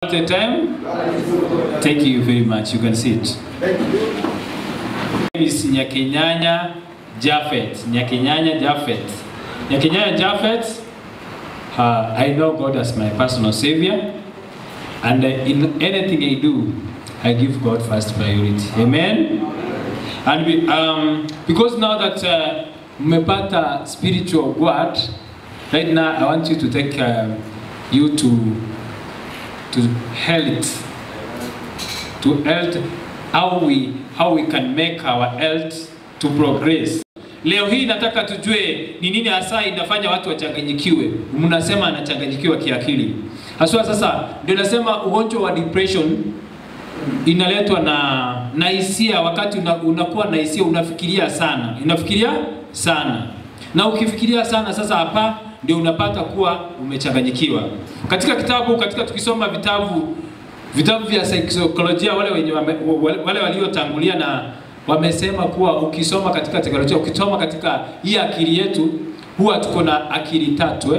At a time, thank you very much. You can sit. name is Nyakenyanya Japhet. Nyakenyanya Japhet. Nyakenyanya Japhet, uh, I know God as my personal savior. And uh, in anything I do, I give God first priority. Amen. And we, um, because now that uh, mmepata spiritual word, right now I want you to take uh, you to to health, to health, how we how we can make our health to progress. Leo hii nataka tujue ni nini hasa inafanya watu wachanganyikiwe. Mnasema anachanganyikiwa kiakili. Haswa sasa ndio nasema ugonjwa wa depression inaletwa na na hisia. Wakati una, unakuwa na hisia, unafikiria sana, unafikiria sana, na ukifikiria sana, sasa hapa ndio unapata kuwa umechanganyikiwa. Katika kitabu, katika tukisoma vitabu vitabu vya saikolojia, wale wenye wame, wale, wale waliotangulia na wamesema kuwa ukisoma katika teknolojia, ukisoma katika hii akili yetu, huwa tuko na akili tatu eh?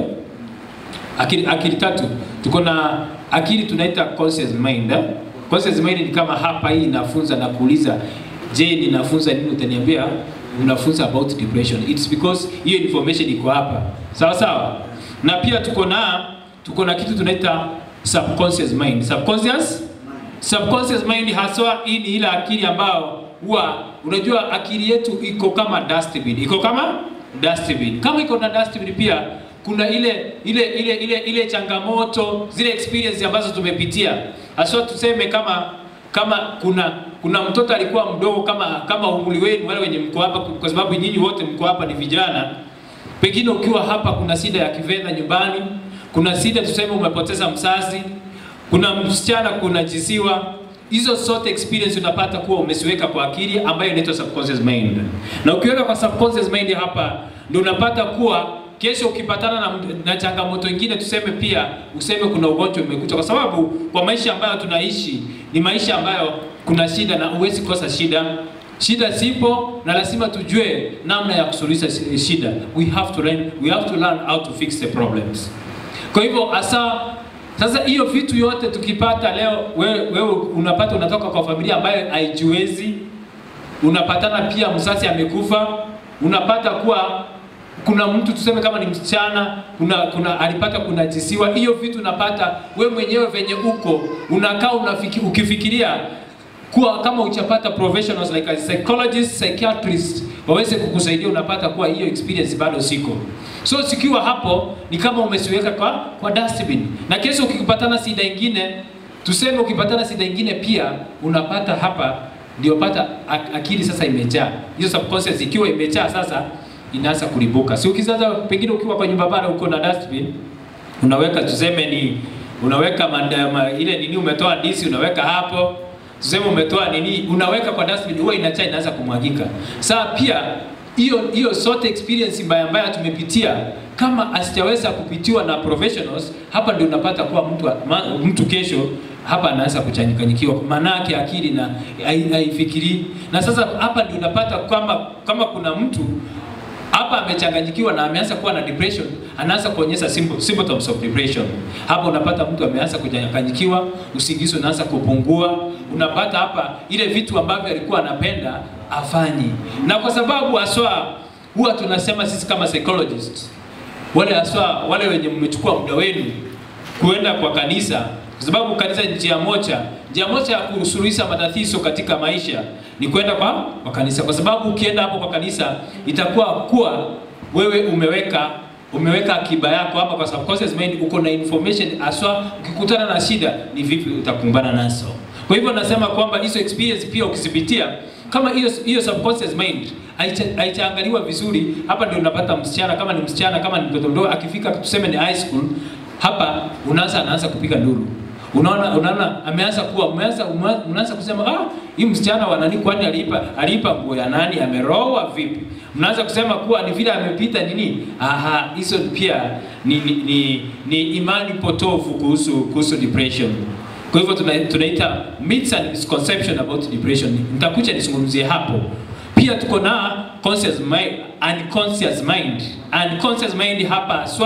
akili, akili tatu. Tuko na akili tunaita conscious mind eh? Conscious mind ni kama hapa, hii inafunza na kuuliza, je, ninafunza nini? Utaniambia unafunza about depression. It's because hiyo information iko hapa, sawa sawa. Na pia tuko na tuko na kitu tunaita subconscious mind. Subconscious subconscious mind haswa, hii ni ile akili ambayo huwa unajua, akili yetu iko kama dustbin, iko kama dustbin. Kama iko na dustbin pia kuna ile ile ile ile ile changamoto zile experience ambazo tumepitia haswa, tuseme kama kama kuna kuna mtoto alikuwa mdogo kama kama umri wenu wale wenye mko hapa, kwa sababu nyinyi wote mko hapa ni vijana. Pengine ukiwa hapa kuna shida ya kifedha nyumbani, kuna shida tuseme umepoteza mzazi, kuna msichana kunajisiwa. Hizo zote experience unapata kuwa umesiweka kwa akili ambayo inaitwa subconscious mind, na ukiweka kwa subconscious mind hapa ndio unapata kuwa kesho ukipatana na, na changamoto ingine, tuseme pia useme kuna ugonjwa umekuta, kwa sababu kwa maisha ambayo tunaishi ni maisha ambayo kuna shida na huwezi kosa shida. Shida zipo na lazima tujue namna ya kusuluhisha shida. We have to learn, we have to learn how to fix the problems. Kwa hivyo hasa sasa hiyo vitu yote tukipata leo, wewe, wewe unapata unatoka kwa familia ambayo haijiwezi, unapatana pia mzazi amekufa, unapata kuwa kuna mtu tuseme kama ni msichana kuna, kuna alipata kunajisiwa. Hiyo vitu unapata we mwenyewe venye uko unakaa unafiki, ukifikiria kuwa kama uchapata professionals like a psychologist, psychiatrist waweze kukusaidia, unapata kuwa hiyo experience bado siko. So sikiwa hapo ni kama umesiweka kwa, kwa dustbin, na kesho ukipatana shida ingine, tuseme ukipatana shida ingine pia unapata hapa ndio pata akili sasa imejaa hiyo subconscious, ikiwa imejaa sasa inaanza kulibuka. Si ukizaza pengine ukiwa kwa nyumba bara uko na dustbin, unaweka tuseme ni unaweka manda, ma, ile nini umetoa disi unaweka hapo, tuseme umetoa nini unaweka kwa dustbin, huwa inachaa inaanza kumwagika. Saa pia hiyo hiyo sote experience mbaya mbaya tumepitia, kama asijaweza kupitiwa na professionals, hapa ndio unapata kuwa mtu ma, mtu kesho hapa anaanza kuchanganyikiwa, manake akili na haifikiri. Na sasa hapa ndio unapata kama kama kuna mtu hapa amechanganyikiwa na ameanza kuwa na depression, anaanza kuonyesha symptoms of depression. Hapa unapata mtu ameanza kuchanganyikiwa, usingizi unaanza kupungua, unapata hapa ile vitu ambavyo alikuwa anapenda afanyi, na kwa sababu haswa huwa tunasema sisi kama psychologists, wale haswa wale wenye mmechukua muda wenu kuenda kwa kanisa, kwa sababu kanisa ni njia moja njia moja ya kusuluhisha matatizo katika maisha ni kwenda kwa, kwa kanisa, kwa sababu ukienda hapo kwa kanisa itakuwa kuwa wewe umeweka umeweka akiba yako hapa kwa subconscious mind, uko na information aswa, ukikutana na shida ni vipi utakumbana nazo. Kwa hivyo nasema kwamba hizo experience pia ukizipitia kama hiyo hiyo subconscious mind haichaangaliwa vizuri, hapa ndio unapata msichana, kama ni msichana, kama ni mtoto mdogo, akifika tuseme ni high school, hapa unaanza anaanza kupiga nduru Unaona, unaona ameanza kuwa umeanza unaanza kusema ah, hii msichana wa nani, kwani alipa alipa nguo ya nani, ameroa vipi? Mnaanza kusema kuwa ni vile amepita nini. Aha, hizo pia ni, ni, ni, ni imani potofu kuhusu kuhusu depression. Kwa hivyo tuna, tunaita myths and misconception about depression. Nitakuja nizungumzie hapo. Pia tuko na conscious mind, unconscious mind. Unconscious mind hapa swa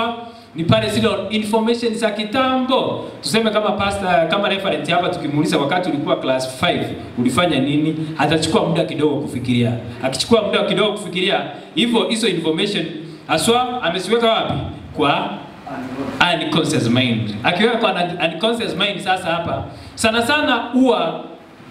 ni pale zile information za kitambo. Tuseme kama pastor, kama referent hapa, tukimuuliza wakati ulikuwa class 5 ulifanya nini, atachukua muda kidogo kufikiria. Akichukua muda kidogo kufikiria, hivyo hizo information haswa ameziweka wapi? Kwa unconscious mind. Akiweka kwa unconscious mind, sasa hapa sana sana huwa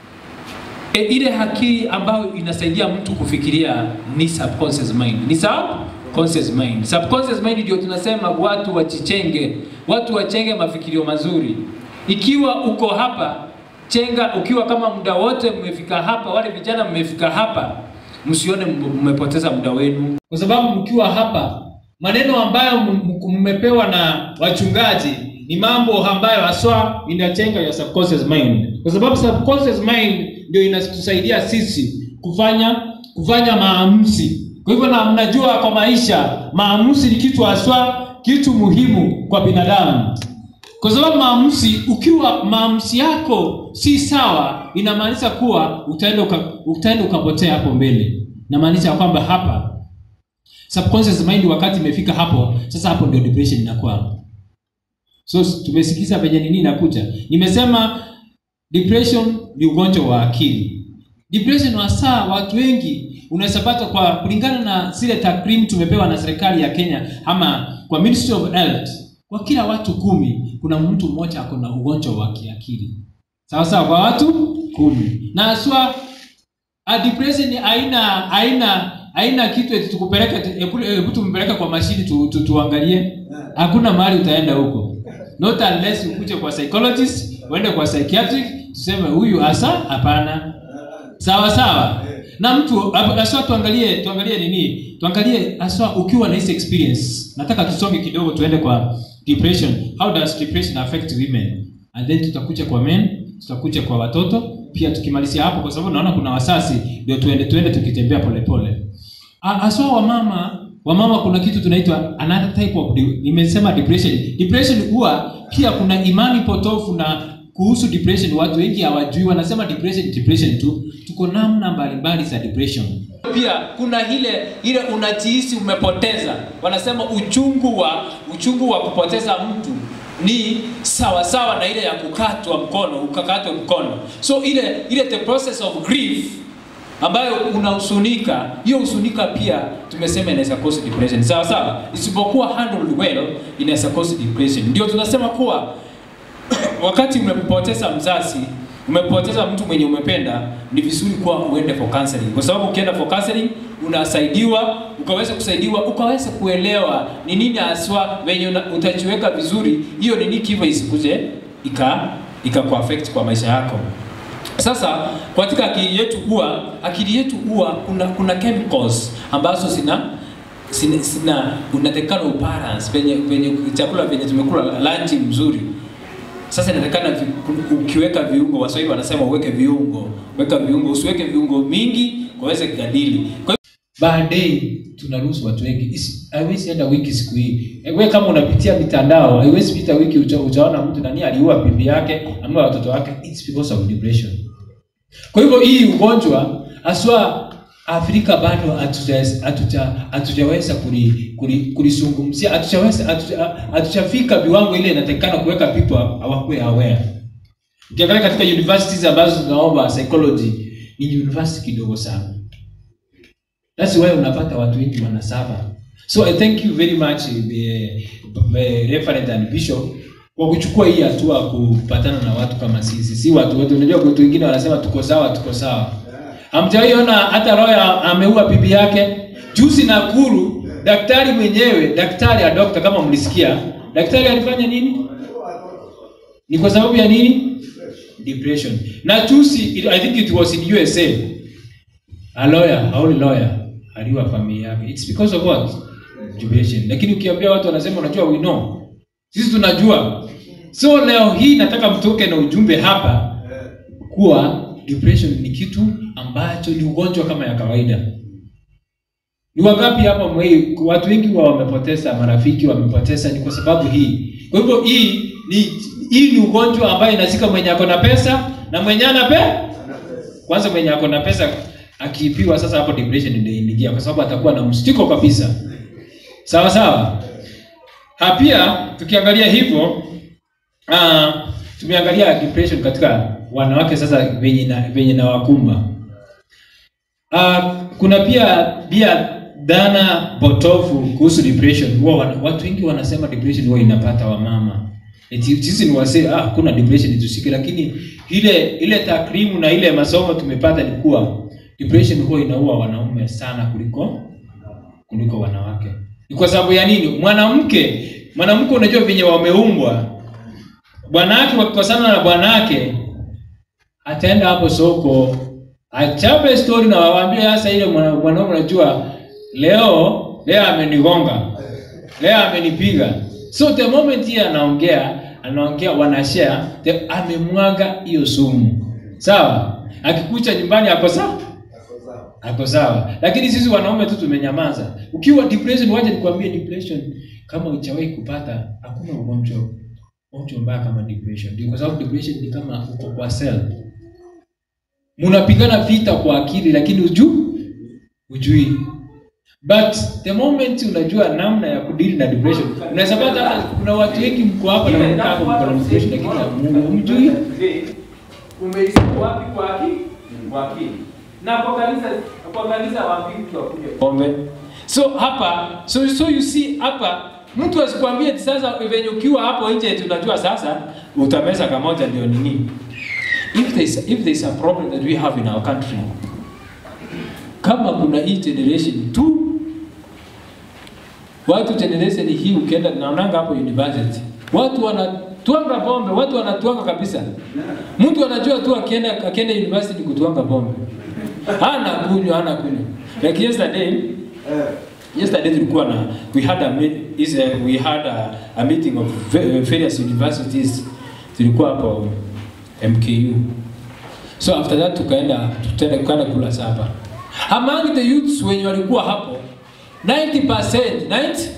e, ile akili ambayo inasaidia mtu kufikiria ni subconscious mind. Ni subconscious mind. Subconscious mind ndio tunasema watu wachichenge, watu wachenge mafikirio mazuri. Ikiwa uko hapa chenga, ukiwa kama muda wote mmefika hapa, wale vijana mmefika hapa, msione mmepoteza muda wenu, kwa sababu mkiwa hapa maneno ambayo mmepewa na wachungaji ni mambo ambayo haswa inachenga ya subconscious mind, kwa sababu subconscious mind ndio inatusaidia sisi kufanya kufanya maamuzi. Kwa hivyo na mnajua kwa maisha maamuzi ni kitu haswa kitu muhimu kwa binadamu, kwa sababu maamuzi, ukiwa maamuzi yako si sawa, inamaanisha kuwa utaenda uka, utaenda ukapotea hapo mbele. Inamaanisha kwamba hapa subconscious mind wakati imefika hapo sasa, hapo ndio depression inakuwa. So tumesikiza penye nini inakuja. Nimesema depression ni ugonjwa wa akili. Depression hasa watu wengi unaweza pata kwa kulingana na zile takwimu tumepewa na serikali ya Kenya ama kwa Ministry of Health, kwa kila watu kumi kuna mtu mmoja ako na ugonjwa wa kiakili. Sawa sawa, kwa watu kumi. Na haswa a depression haina haina haina kitu eti tukupeleke hebu tumpeleke kwa mashini tu, tu, tuangalie. Hakuna mahali utaenda huko. Not unless ukuje kwa psychologist, uende kwa psychiatric, tuseme huyu hasa hapana. Sawa sawa. Na mtu hasa tuangalie tuangalie nini? Tuangalie hasa ukiwa na hizi experience. Nataka tusonge kidogo tuende kwa depression. How does depression affect women? And then tutakuja kwa men, tutakuja kwa watoto, pia tukimalizia hapo kwa sababu naona kuna wasasi ndio tuende tuende tukitembea polepole. Haswa wamama wamama kuna kitu tunaitwa another type of nimesema depression. Depression huwa pia kuna imani potofu na kuhusu depression. Watu wengi hawajui, wanasema depression depression tu. Tuko namna mbalimbali za depression. Pia kuna ile ile unajihisi umepoteza, wanasema uchungu wa uchungu wa kupoteza mtu ni sawa sawa na ile ya kukatwa mkono, ukakatwa mkono. So ile ile the process of grief ambayo unahusunika, hiyo husunika pia tumesema inaweza cause depression. Sawa sawa, isipokuwa handled well inaweza cause depression. Ndio tunasema kuwa wakati umempoteza mzazi, umempoteza mtu mwenye umependa, ni vizuri kuwa uende for counseling, kwa sababu ukienda for counseling unasaidiwa, ukaweza kusaidiwa, ukaweza kuelewa ni nini haswa venye utajiweka vizuri, hiyo ni nini kiva isikuje ika ikakuaffect kwa maisha yako. Sasa katika akili yetu huwa akili yetu huwa kuna kuna chemicals ambazo zina sina, sina unatakana ubalance penye penye chakula penye tumekula lunch mzuri. Sasa inatakana vi, ukiweka viungo, Waswahili wanasema uweke viungo, weka viungo, usiweke viungo mingi kwaweze kujadili. Kwa baadaye tunaruhusu watu wengi, haiwezi enda wiki siku hii. Wewe kama unapitia mitandao, haiwezi pita wiki ucha, uchaona mtu nani aliua bibi yake ama watoto wake, it's because of depression. Kwa hivyo hii ugonjwa haswa Afrika bado hatujaweza kulisungumzia, hatujaweza hatujafika viwango ile inatakikana kuweka people hawakuwe aware. Ukiangalia katika universities ambazo tunaomba psychology ni university kidogo sana. That's why unapata watu wengi wanasaba. So I thank you very much uh, Reverend and Bishop kwa kuchukua hii hatua kupatana na watu kama sisi. Si watu wote, unajua watu wengine wanasema tuko sawa, tuko sawa. Hamjawahi ona hata Roya ameua bibi yake juzi Nakuru. Daktari mwenyewe, daktari ya dokta, kama mlisikia, daktari alifanya nini? Ni kwa sababu ya nini? Depression. Na juzi, I think it was in USA, a lawyer, a only lawyer aliua familia yake. It's because of what? Depression. Lakini ukiambia watu wanasema, unajua we know, sisi tunajua. So leo hii nataka mtoke na ujumbe hapa kuwa depression ni kitu ambacho ni ugonjwa kama ya kawaida. Ni wangapi hapa mwei, watu wengi wa wamepoteza marafiki, wamepoteza ni kwa sababu hii. Kwa hivyo hii ni hii ni ugonjwa ambayo inazika mwenye ako na pesa na mwenye ana pe kwanza, mwenye ako na pesa akiipiwa, sasa hapo depression ndio inaingia, kwa sababu atakuwa na mstiko kabisa. Sawa sawa. Ha, pia tukiangalia hivyo uh, tumeangalia depression katika wanawake sasa venye na venye na wakumba. Uh, kuna pia pia dhana potofu kuhusu depression. Huwa wana- watu wengi wanasema depression huwa inapata wamama. Eti sisi ni wasee, ah, kuna depression tusike, lakini ile ile takrimu na ile masomo tumepata ni kuwa depression huwa inaua wanaume sana kuliko kuliko wanawake. Ni kwa sababu ya nini? Mwanamke, mwanamke unajua venye wameumbwa. Bwanake wakikosana na bwanake ataenda hapo soko achape story na wawaambie sasa ile mwana- mwanaume unajua leo leo amenigonga. Leo amenipiga. So the moment yeye anaongea, anaongea wanashare, the- amemwaga hiyo sumu. Sawa? Akikucha nyumbani ako sawa? Ako sawa. Lakini sisi wanaume tu tumenyamaza. Ukiwa depression, waje nikwambie depression kama hujawahi kupata, hakuna ugonjwa ugonjwa mbaya kama depression. Ndio kwa sababu depression ni kama uko kwa cell. Mnapigana vita kwa akili lakini uju ujui. But the moment unajua namna ya kudili na depression, unaweza pata hata kuna watu wengi mko hapa na mko hapa mko na depression lakini hamu- hamjui. Umeisikia wapi kwa akili? Kwa akili. Na kwa kanisa kwa kanisa wapi mtu akuje? pombe. So hapa so, so you see hapa mtu asikwambie eti sasa venye ukiwa hapo nje tunajua sasa utameza kamoja ndio nini. If there is if there is a problem that we have in our country kama kuna hii generation tu watu generation hii ukienda naonanga hapo university watu wanatwanga pombe watu wanatwanga kabisa mtu anajua tu akienda akienda university kutwanga pombe hana kunywa hana kunywa like yesterday yesterday tulikuwa na we had a meet, is a, we had a, a meeting of va- various universities tulikuwa hapo MKU so after that tukaenda tutaenda tukaenda kula sapa among the youths wenye walikuwa hapo 90% 90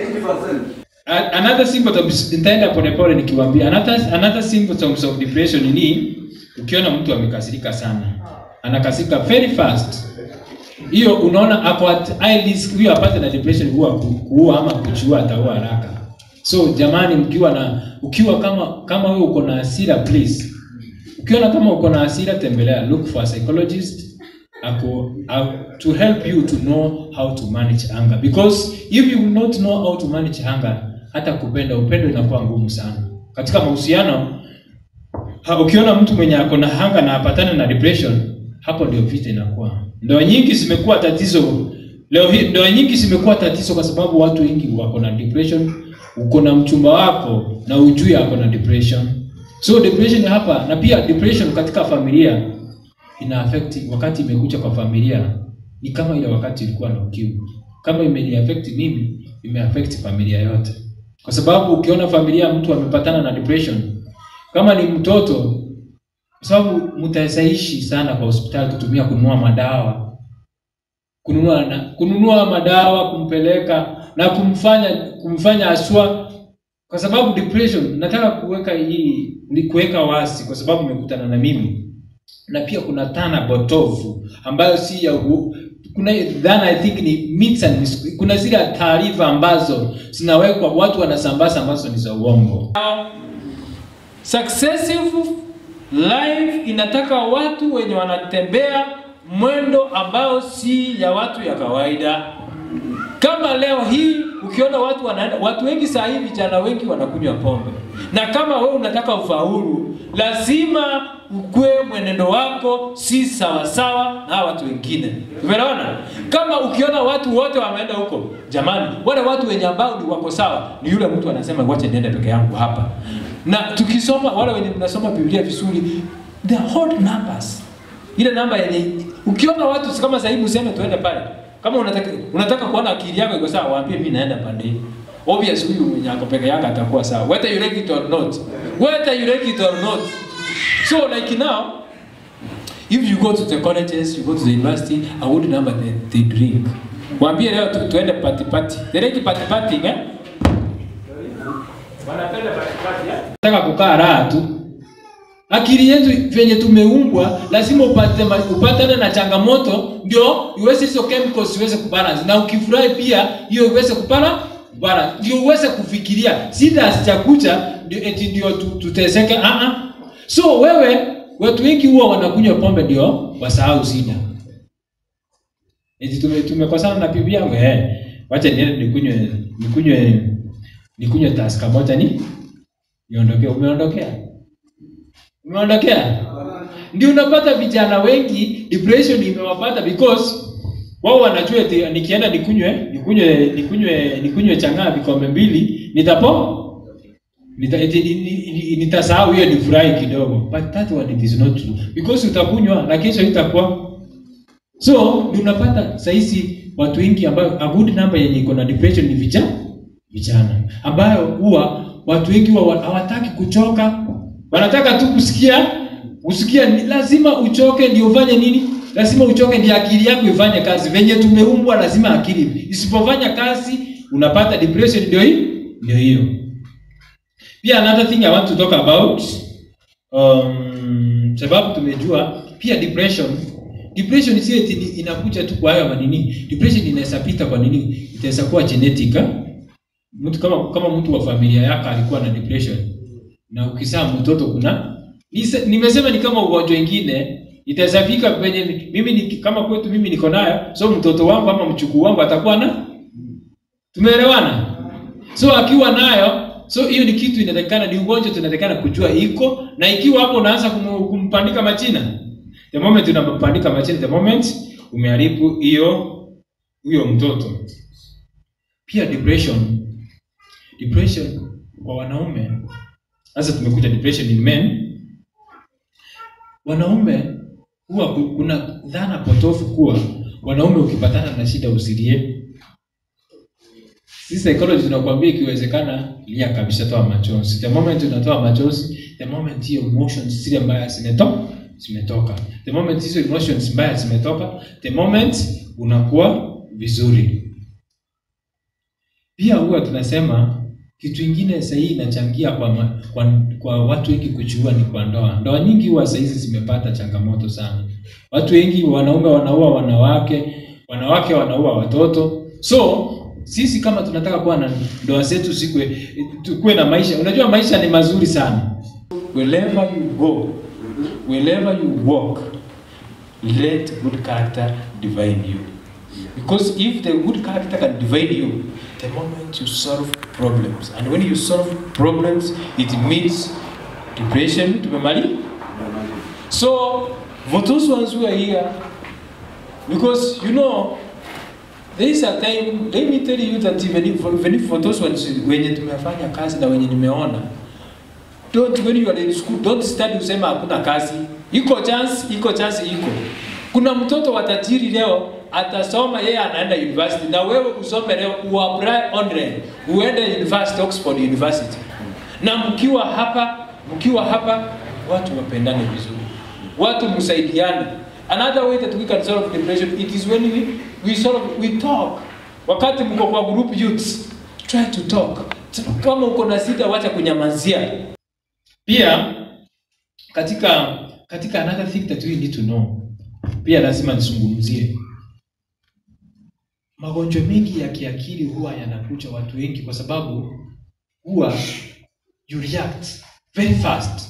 A- another symptoms nitaenda polepole nikiwaambia another another symptoms of depression ni ukiona mtu amekasirika sana anakasirika very fast hiyo unaona ako at high risk huyo apate na depression huwa ku- kuua ama kuchua ataua haraka so jamani mkiwa na ukiwa kama kama wewe uko na hasira please ukiona kama uko na hasira tembelea look for a psychologist ako, ako, to help you to know how to manage anger because if you will not know how to manage anger hata kupenda upendo inakuwa ngumu sana katika mahusiano ha, ukiona mtu mwenye ako na hanga na apatane na depression hapo ndio vita inakuwa ndoa nyingi zimekuwa tatizo leo hii ndoa nyingi zimekuwa tatizo kwa sababu watu wengi wako na depression uko na mchumba wako na ujui ako na depression so depression hapa na pia depression katika familia ina affect wakati imekuja kwa familia ni kama ile wakati ilikuwa na ukimwi kama imeni affect mimi ime affect familia yote kwa sababu ukiona familia mtu amepatana na depression kama ni mtoto kwa sababu mtawezaishi sana kwa hospitali kutumia kununua madawa kununua na, kununua madawa kumpeleka na kumfanya kumfanya aswa kwa sababu depression nataka kuweka hii ni kuweka wasi kwa sababu umekutana na mimi na pia kuna dhana potofu ambayo si ya u, kuna hii dhana I think ni myths and mis- kuna zile taarifa ambazo zinawekwa watu wanasambaza ambazo ni za uongo successive life inataka watu wenye wanatembea mwendo ambao si ya watu ya kawaida kama leo hii ukiona watu wanaenda watu wengi saa hii vijana wengi wanakunywa pombe na kama wewe unataka ufaulu lazima ukwe mwenendo wako si sawasawa na hawa watu wengine umeona kama ukiona watu wote wameenda huko jamani wale watu wenye ambao ni wako sawa ni yule mtu anasema wacha niende peke yangu hapa na tukisoma wale wenye mnasoma biblia vizuri the odd numbers ile namba yenye ukiona watu kama sasa hivi useme tuende pale kama unataka unataka kuona akili yako iko sawa waambie mimi naenda pande hii obvious huyu mwenye ako peke yake atakuwa sawa whether you like it or not whether you like it or not so like now if you go to the colleges you go to the university a good number they, they drink waambie leo tu, tuende party party they like party party eh Wanapenda party eh? nataka kukaa raha tu akili yetu venye tumeumbwa lazima upate ma- upatane na changamoto ndio iweze hizo chemicals iweze kubalance na ukifurahi pia hiyo iweze kupala bwana ndio uweze kufikiria sida asichakucha ndio eti ndio tu- tuteseke ah ah so wewe watu wengi huwa wanakunywa pombe ndio wasahau sida eti tume tumekosana na bibi yangu eh wacha niende nikunywe nikunywe nikunywe taska moja ni niondokea umeondokea umeondokea ndio unapata vijana wengi depression imewapata because wao wanajua eti nikienda nikunywe nikunywe nikunywe nikunywe chang'aa vikombe mbili nitapo nita, eti, ni- ni- ni- nitasahau hiyo ni furahi kidogo but that one it is not true because utakunywa na kesho itakuwa so ndio unapata sahizi watu wengi ambayo a good number yenye iko na depression ni vijana vijana ambayo huwa watu wengi huwa hawataki kuchoka wanataka tu kusikia kusikia ni lazima uchoke ndio ufanye nini lazima uchoke ndio akili yako ifanye kazi venye tumeumbwa lazima akili isipofanya kazi unapata depression ndio hii ndio hiyo pia another thing i want to talk about um, sababu tumejua pia depression depression si eti ni- inakuja tu kwa hayo manini depression inaweza pita kwa nini itaweza kuwa genetic ah? mtu kama kama mtu wa familia yako alikuwa na depression na ukizaa mtoto kuna nise- nimesema ni kama ugonjwa ingine itaweza fika kwenye mimi ni, kama kwetu mimi niko nayo so mtoto wangu ama mchukuu wangu atakuwa na tumeelewana so akiwa nayo so hiyo ni kitu inatakikana ni ugonjwa tunatakikana kujua iko na ikiwa hapo unaanza kum, kumpandika machina the moment unampandika machina the moment umeharibu hiyo huyo mtoto pia depression depression kwa wanaume sasa tumekuja depression in men wanaume huwa ku- kuna dhana potofu kuwa wanaume ukipatana na shida usilie sisi psychology tunakwambia ikiwezekana lia kabisa toa machozi the moment unatoa machozi the moment hiyo emotions zile mbaya zimetoka zimetoka the moment hizo emotions mbaya zimetoka the moment unakuwa vizuri pia huwa tunasema kitu ingine sahii inachangia kwa, ma, kwa, kwa watu wengi kuchua ni kwa ndoa ndoa nyingi huwa sahizi zimepata changamoto sana watu wengi wanaume wanaua wanawake wanawake wanaua watoto so sisi kama tunataka kuwa na ndoa zetu sikwe tukuwe na maisha unajua maisha ni mazuri sana wherever you go wherever you walk let good character divine you because if the good character can divide you the moment you solve problems and when you solve problems it means depression tumemali so for those ones who are here because you know there is a time let me tell you that even if, even if for those ones wenye tumefanya kazi na wenye nimeona don't when you are in school don't study usema hakuna kazi iko chance iko chance iko kuna mtoto wa tajiri leo atasoma yeye anaenda university na wewe usome leo uapply online uende university Oxford University na mkiwa hapa mkiwa hapa watu wapendane vizuri watu msaidiane another way that we can solve depression it is when we, we solve we talk wakati mko kwa group youths try to talk kama uko na shida wacha kunyamazia pia katika katika another thing that we need to know pia lazima nizungumzie magonjwa mengi ya kiakili huwa yanakuja watu wengi kwa sababu huwa you react very fast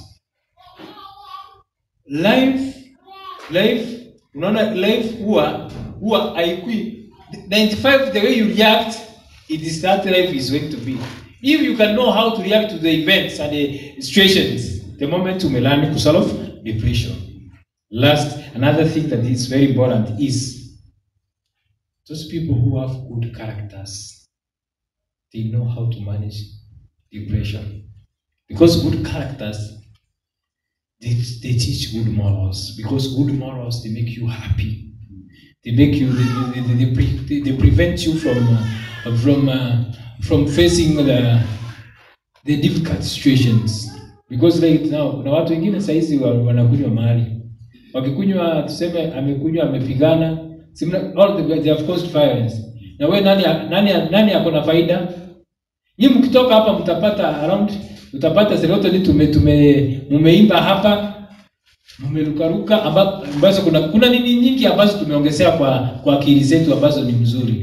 life life unaona life huwa huwa haikui 95 the way you react it is that life is going to be if you can know how to react to the events and the situations the moment umelani to solve depression last another thing that is very important is those people who have good characters they know how to manage depression because good characters they, they teach good morals because good morals they make you happy they make you they, they, they, pre, they, they prevent you from uh, from uh, from facing the the difficult situations because like now kuna watu wengine saizi wa- wanakunywa mahali wakikunywa tuseme amekunywa amepigana simna- all the, they have caused violence na we nani nani nani ako na faida Nyi mkitoka hapa mtapata around utapata serotonin tume tume mumeimba hapa mmerukaruka amba- ambazo kuna kuna nini nyingi ambazo tumeongezea kwa kwa akili zetu ambazo ni mzuri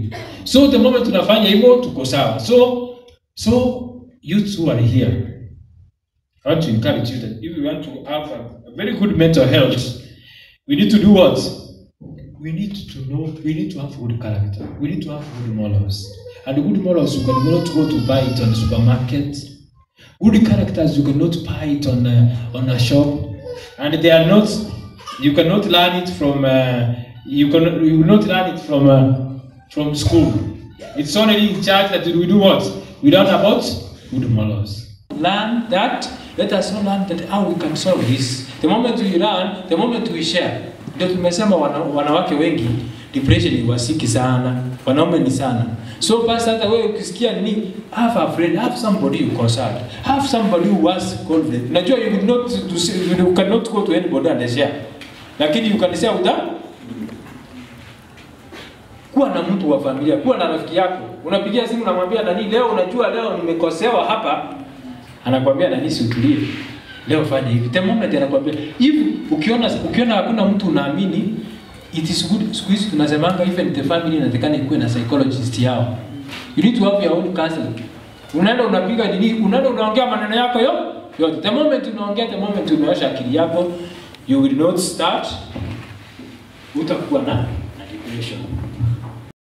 So the moment tunafanya hivyo tuko sawa. So so youth who are here I want to encourage you that if you want to have a, a very good mental health, we need to do what? We need to know, we need to have good character. We need to have good morals. And good morals, you cannot go to buy it on the supermarket. Good characters, you cannot buy it on a, on a shop. And they are not, you cannot learn it from, uh, you, can, you will not learn it from, uh, from school. It's only in church that we do what? We learn about good morals. Learn that. Let us all learn that how we can solve this. The moment we learn, the moment we share. Ndio tumesema wana, wanawake wengi depression iwasiki sana, wanaume ni sana. So basi hata wewe ukisikia nini, have a friend, have somebody you consult, have somebody who has confidence. Unajua you will not to say, you cannot go to anybody and share, lakini you can share with them. Kuwa na mtu wa familia, kuwa na rafiki yako. Unapigia simu unamwambia nani, leo unajua leo nimekosewa hapa, anakwambia nani, si utulie leo fanya hivi. The moment anakwambia hivi, ukiona ukiona hakuna mtu unaamini, it is good. Siku hizi tunasemanga even the family inatakana ikuwe na psychologist yao. You need to have your own counselor. Unaenda unapiga nini, unaenda unaongea maneno yako yo yote. The moment unaongea, the moment umeosha akili yako, you will not start, utakuwa na na depression.